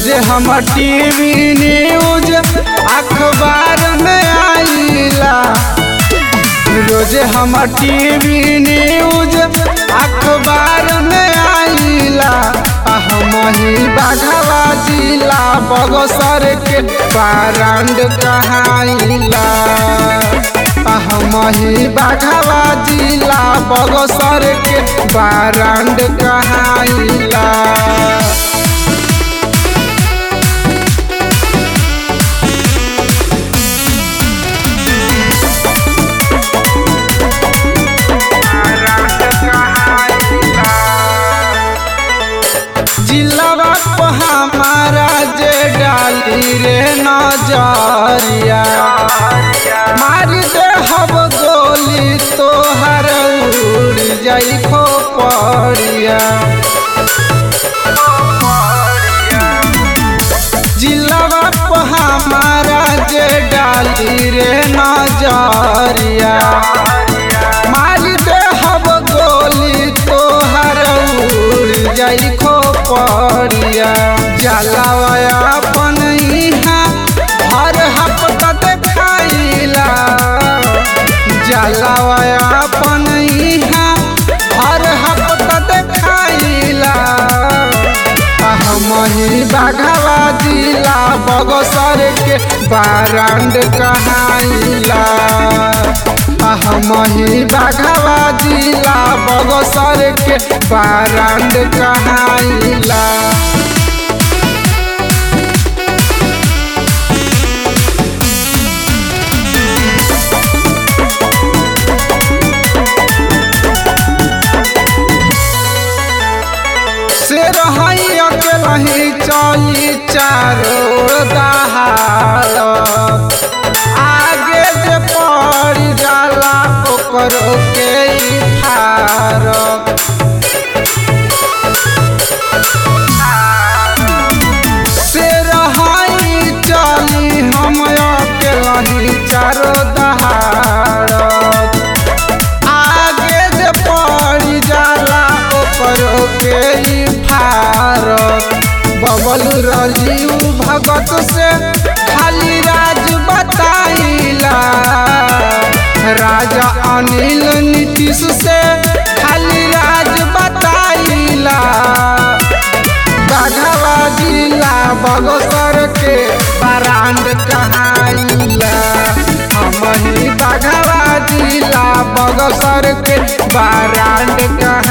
रोज हम TV news अखबार में आईला रोज हम टीवी न्यूज अखबार में आईला हम ही बाघवा जिला बगसर के बारांड कहाइला हम ही बाघवा जिला बगसर के बारांड कहाइला जिलावा को हमारा जे डाली रे नजरिया मार दे हब गोली तोहर उड़ जाई खोपड़िया जिलावा को हमारा जे डाली रे नजरिया मार दे हब गोली तोहर उड़ जाई खोपड़िया जलावया अपन इहाँ हर हफ्ता देखाइला जलावया अपन इहाँ हर हफ्ता देखाइला हम ही बाघवा जिला बगसर के बारांड कहाइला हम ही बाघवा जिला बगसर के बारांड कहाइला से रही अकेलही चली चारो दहाड़ आगे जे पड़ जाला ओकरो के ई फारक से रही चली हम अकेलही चारो दहाड़ आगे जे पड़ जाला ओकरो के ई फारक बबल राजीव भगत से खाली राज बताइला राजा अनिल नीतीश से खाली राज बताइला बाघवा जिला बगसर के बरांड कहाइला हम ही बाघवा जिला बगसर के बरांड कहा